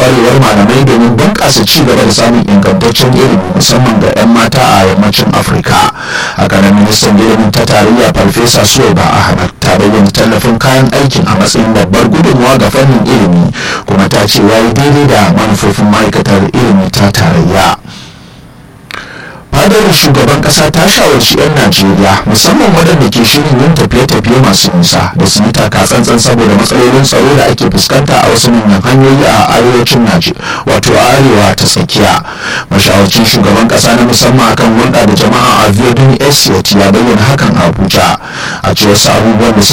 kwarewar malamai domin bunƙasa ci gaba da samun ingantaccen ilimi musamman ga 'yan mata a yammacin afirka haka nan ministan ilimin ta tarayya farfesa suwaiba ahmad ta bayyana tallafin kayan aikin a matsayin babbar gudunmawa ga fannin ilimi kuma ta ce ya yi daidai da manufofin ma'aikatar ilimi ta tarayya fadar shugaban kasa ta shawarci 'yan najeriya musamman waɗanda ke shirin yin tafiye-tafiye masu nisa da su yi taka tsantsan saboda matsalolin tsaro da ake fuskanta a wasu manyan hanyoyi a arewacin najeriya wato arewa ta tsakiya mashawarcin shugaban kasa na musamman akan hulɗa da jama'a a viodun esiyot ya bayyana hakan a abuja a cewar abubuwan da suka